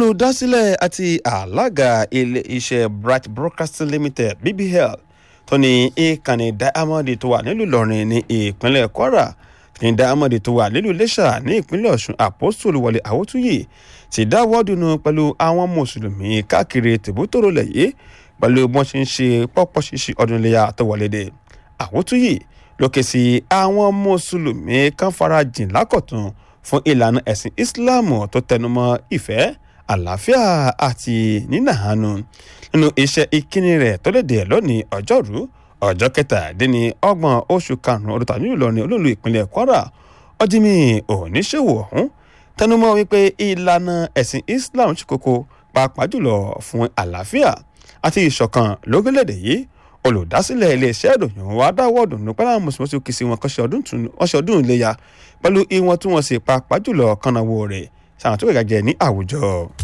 olùdásílẹ̀ àti alága ilé-iṣẹ́ bright broadcasting limited bbl tó ní ìkànnì diamond tó wà nílùú ìlọrin ní ìpínlẹ̀ kwara ní diamond tó wà nílùú iléṣà ní ìpínlẹ̀ ọ̀ṣun àpòsùlù wọlé àwòtúyè ti dáwọ́ dùnú pẹ̀lú àwọn mùsùlùmí káàkiri tìbútòrò lẹ̀yẹ́ pẹ̀lú bí wọ́n ṣe ń ṣe pọ́pọ́ ṣíṣe ọdún iléyà tó wọlé dé àwòtúyè lókè sí àwọn mùsùlùmí kan farajìn lákọ̀tún fún ìlànà ẹ̀sìn ìsìláàmù tó tẹnumọ́ ìfẹ́ àlàáfíà àti nínàánu nínú iṣẹ́ ìkíni rẹ̀ tó léde lónìí ọjọ́rú ọjọ́ kẹtàdínní ọgbọ̀n oṣù karùn-ún ọdún tàbí ìlọrin olóòlù ìpínlẹ̀ kwara ọdínmí oníṣòwò ọ̀hún tẹnumọ́ wípé ìlànà ẹ̀sìn islam ṣe kókó pàápàá jùlọ fún àlàáfíà àti ìṣọ̀kan lórílẹ̀‐èdè yìí olùdásílẹ̀ iléeṣẹ́ ìròyìn wa dáwọ́ dùnú pẹ́lú àwọn mùsùlùmí kì í sí wọn kọ́ṣẹ́ ọdún ìléya pẹ̀lú ìwọ̀n tí wọ́n sì pàápàá jùlọ kànáwó rẹ̀ sàwọn tó gàgẹ́ ní àwùjọ.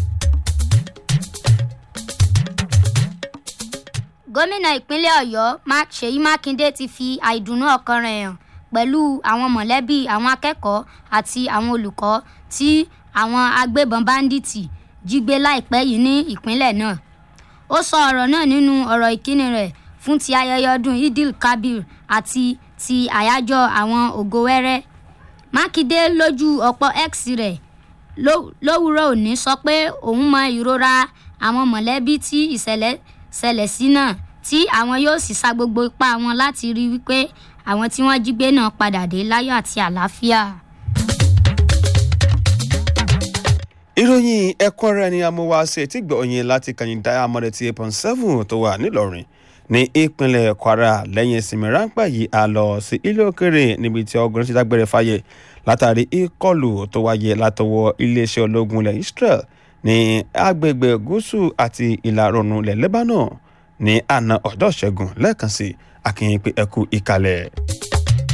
gómìnà ìpínlẹ̀ ọ̀yọ́ ṣèyí mákindé ti fi àìdùnnú ọkàn rẹ̀ hàn pẹ̀lú àwọn mọ̀lẹ́bí àwọn akẹ́kọ̀ọ́ àti àwọn olùkọ́ tí àwọn agbébọn báńdíìtì jí gbé láìpẹ́ yìí ní ìpínlẹ̀ náà ó sọ ọ̀rọ̀ náà nínú ọ̀rọ̀ ìkíni rẹ̀ fún ti ayẹyẹ ọdún idil kabir àti ti àyájọ́ àwọn ògo wẹ́rẹ́ mákindé lójú ọ̀pọ̀ x rẹ̀ lówùúrọ̀ òní sọ pé òun mọ ìrora àwọn mọ̀lẹ́bí tí ìṣẹ̀lẹ̀ ṣẹlẹ̀ sí náà tí àwọn yóò sì sa gbogbo ipá wọn láti rí wípé àwọn tí wọ́n jí gbé náà padà dé láyọ̀ àti àlàáfíà. ìròyìn ẹ̀kọ́ rẹ̀ ni amúwáṣe tí gbọ̀nyìn láti kàyìn diamond ti eight point seven tó wà nílọrin ní ìpínlẹ̀ kwara lẹ́yìn ìsinmi ráńpẹ́ yìí a lọ sí ilé òkèrè níbi tí ọgọ́rin ti dágbére fáyé látàrí ìkọlù tó wáyé látọwọ́ iléeṣẹ́ ológun ilẹ̀ israel ní agbègbè gúúsù àti ìlà oòrùn ilẹ̀ lebanon ní àná ọjọ́ ṣẹ́gun lẹ́ẹ̀kan sí akínyìn pé ẹkú ìkàlẹ̀.